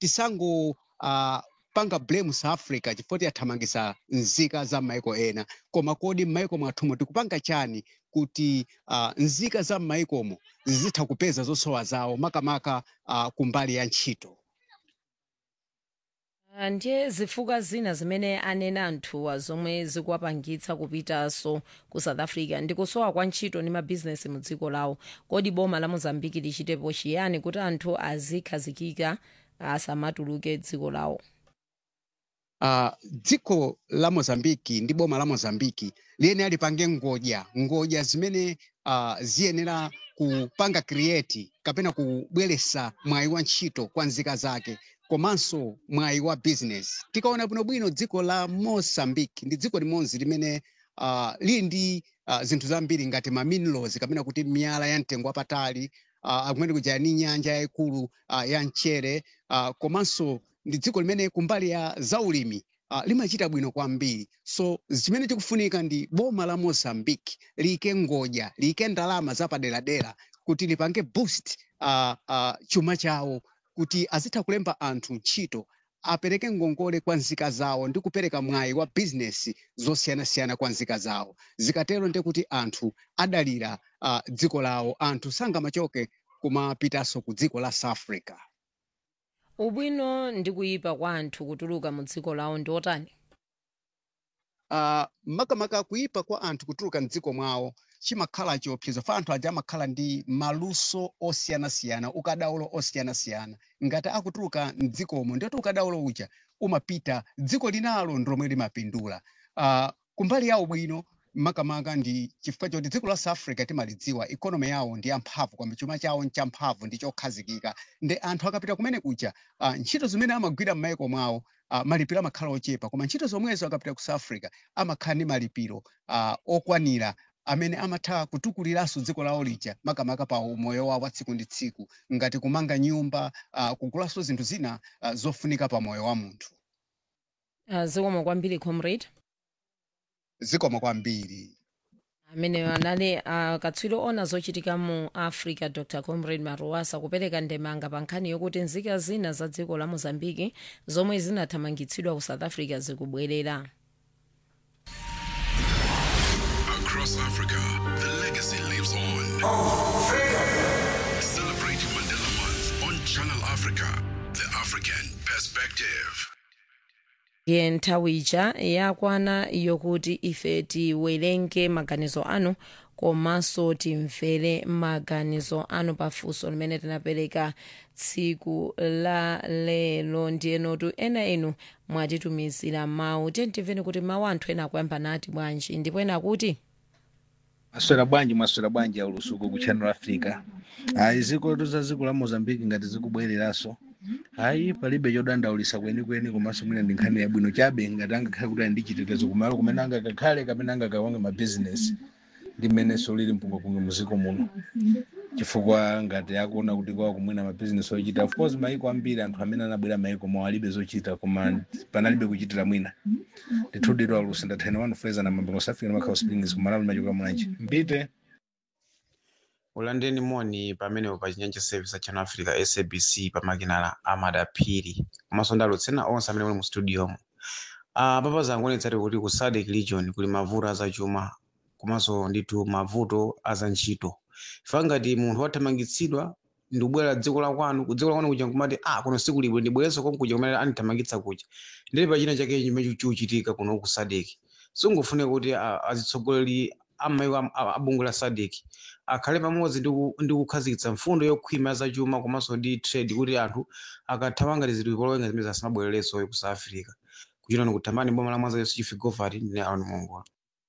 tisango uh, panga blame south africa chifukwa tiyathamangisa nzika za maiko ena koma kodi m'maiko mwathumo tikupanga chani kuti uh, nzika za m'maikomo zizitha kupeza zosowa zawo makamaka uh, kumbali ya ntchito Ah, ndiye zifukwa zina zimene anena anthuwa zomwe zikuwapangitsa kupitanso ku south africa ndikusowa kwa ntchito ndi mabhizinesi mu dziko lawo kodi boma la mozambiki lichitepo chiyani kuti anthu azikhazikika asamatuluke dziko lawo uh, dziko la mozambiki ndi boma la mozambiki liyenera lipange ngodya ngodya zimene uh, ziyenera kupanga create kapena kubweresa mwayi wa ntchito kwa nzika zake komanso mwayi wa business tikaona bwinobwino dziko la mozambiki ndi dziko limodzi limene uh, lili ndi uh, zinthu zambiri ngati ma minerals kapena kuti miyala ya mtengo wapatali uh, akumene kuja ni nyanja yayikulu uh, ya mchere uh, komanso ndi dziko limene kumbali ya zaulimi uh, limachita bwino kwambiri so chimene chikufunika ndi boma la mozambique liyike ngodya liyike ndalama zapaderadera kuti lipange boost uh, uh, chuma chawo kuti azitha kulemba anthu ntchito apereke ngongole kwa nzika zawo ndi kupereka mwayi wa bizinesi zosiyanasiyana kwa nzika zawo zikatero ndi kuti anthu adalira uh, dziko lawo anthu sangamachoke kumapitanso ku dziko la south africa ubwino ndi kuyipa kwa anthu kutuluka mu dziko lawo ndi otani uh, makamaka kuyipa kwa anthu kutuluka mdziko mwawo chimakhala chiopsezo fa anthu aja amakhala ndi maluso osiyanasiyana ukadaulo osiyanasiyana ngati akutuluka mdzikomo ndiyoti ukadaulo uja umapita dziko linalo ndilomwe limapindula uh, kumbali yawo bwino makamaka ndi chifukwa choti dziko la south africa timalidziwa ikonomi yawo ndi yamphamvu kwambiri chuma chawo nchamphamvu ndi chokhazikika ndi anthu akapita kumene kuja uh, ntchito zimene amagwira m'maiko mwawo uh, malipiro amakhala ochepa koma ntchito zomwezo akapita ku south africa amakhala ndi malipiro uh, okwanira amene amatha kutukuliranso dziko lawo lija makamaka pa umoyo wawo wa tsiku ndi tsiku ngati kumanga nyumba uh, kugulanso zinthu zina uh, zofunika pa moyo wa munthu uh, zikomo kwambiri comrade zikomo kwambiri amene anali uh, katswiri ona zochitika mu africa dr comrade maruasa kupereka ndemanga pa nkhani yokuti nzika zina za dziko la mozambiki zomwe zinathamangitsidwa ku south africa zikubwerera Across Africa, the legacy lives on. Celebrating Mandela Month on Channel Africa, the African perspective. ye nthawi ija yakwana yokuti ife tiwerenge maganizo anu komanso timvere maganizo anu pafunso limene tinapereka tsiku la lero ndiyenotu ena inu mwatitumizira mawu tentimveni kuti mawu anthu ena akuyamba nati bwanji ndipo ena kuti maswera bwanji maswera bwanji ya ulusuku ku channel africa ayi ziko za dziko la mozambique ngati zikubwereranso ayi palibe chodandaulisa kwenikweni komanso mwina ndi nkhani yabwino chabe ngati angakhale kuti ali ndi chitetezo kumalo kumene angakakhale kapene angakawange mabizinesi ndi mmenenso lili mpungapunga muziko muno chifukwa ngati akuona kuti kwawo kumwina mabizinesi ochita of course maiko ambiri anthu amene anabwera maiko mawo alibe zochita koma panalibe kuchitira mwina ndithudidwa alusi ndathena wanu fuleza na mambo nosafika na makhawo springs kumalawi machoka mwanji mbite ulandeni moni pamenepo pa chinyanja service channel africa sabc pamakinala amadaphiri komanso ndalutsena onse amene muli mu studiomo uh, papa zangu onetsati kuti ku sadc region kuli mavuto azachuma komanso ndithu mavuto azantchito ifa ngati munthu wathamangitsidwa ndikubwera dziko la kwanu ku dziko la kwanu kuja nkumati ah kuno siku libwe ndibwerenso konkuja kuja kumene andithamangitsa kuja ndili pachina chake chimene chiuchitika kuno ku sadc singufune kuti ah, azitsogoleri amaiko am- a- a bungwe la sadc akhale pamodzi ndi ku- ndi kukhazikitsa mfundo yokhwima zachuma komanso ndi trade kuti anthu akathamangitsidwa ikolowenga zimene zasimabwererenso ku south africa kuchita nikuthambani boma la mwanza yonse chifi govati ndine aron mongola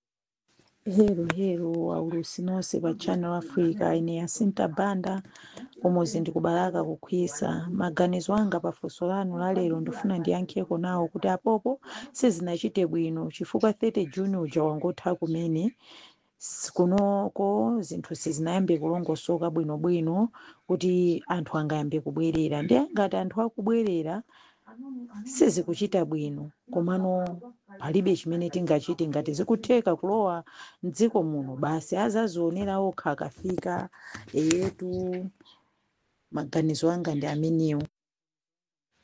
hero hero waulusi nonse pa channel africa ine yasinta banda umozi ndikubalaka kukhwisa maganizo anga pafunso lanu la lero ndifuna ndiyankheko nawo kuti apopo sizinachite bwino chifukwa 30 juni uja wangotha kumene s- kunoko zinthu sizinayambe kulongosoka bwinobwino kuti anthu angayambe kubwerera ndi ngati anthu akubwerera sizikuchita bwino komano palibe chimene tingachite ngati zikutheka kulowa mdziko muno basi azazionera okha akafika eyetu maganizo anga ndi amenewo